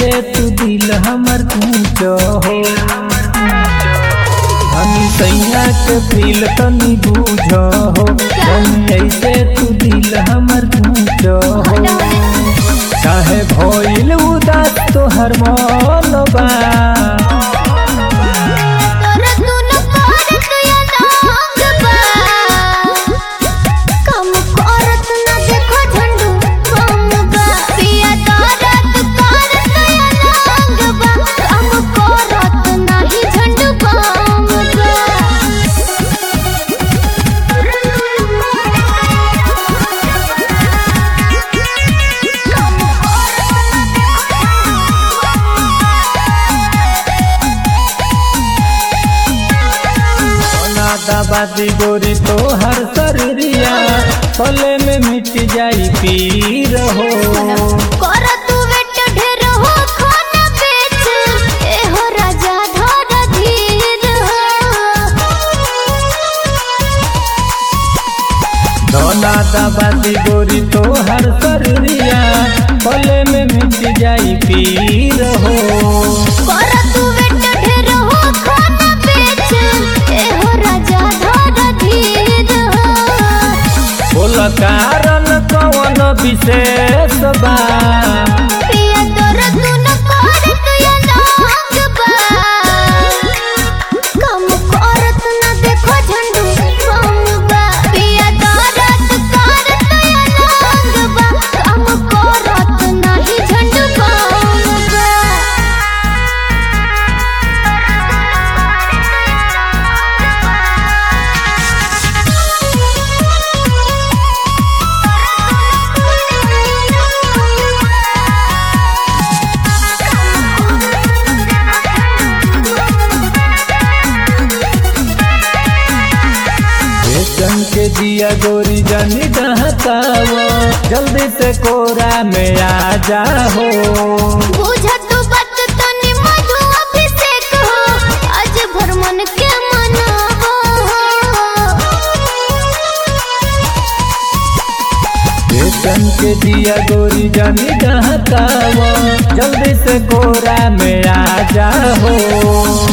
ऐसे तू दिल हमर पूछो हो हम सैया के दिल तनी बूझो हो हम ऐसे तू दिल हमर पूछो हो चाहे भइल उदास तोहर मन बा तोरा दुनु करत या नांग बा कम करत ना देखो झंडू बम बा पिया करत करत या नांग बा कम करत नाही झंडू बम सोना दबादी गोरी तोहर शरीरिया पले में मिट जाई पीर हो करत वेट ढेर हो खाना बेच ए हो राजा धर धीर सोना दबादी गोरी तोहर शरीरिया पले में मिट जाई पीर हो करत वेट ढेर हो खाना बेच ए हो राजा धर धीर बोल कारण कौन विशेष बा पिया तोर दुन करत या नांग बा कम करत ना देखो झंडू बम बा पिया करत करत या नांग बा कम करत नाही झंडू बम बेचन के दिया गोरी जानी डहकाव जल्दी से कोरा में आ जाओ बुझत बात तनी मधु अभिषेक हो आज भर मन के मनावो बेचन के दिया गोरी जानी डहकाव जल्दी से कोरा में आ जाओ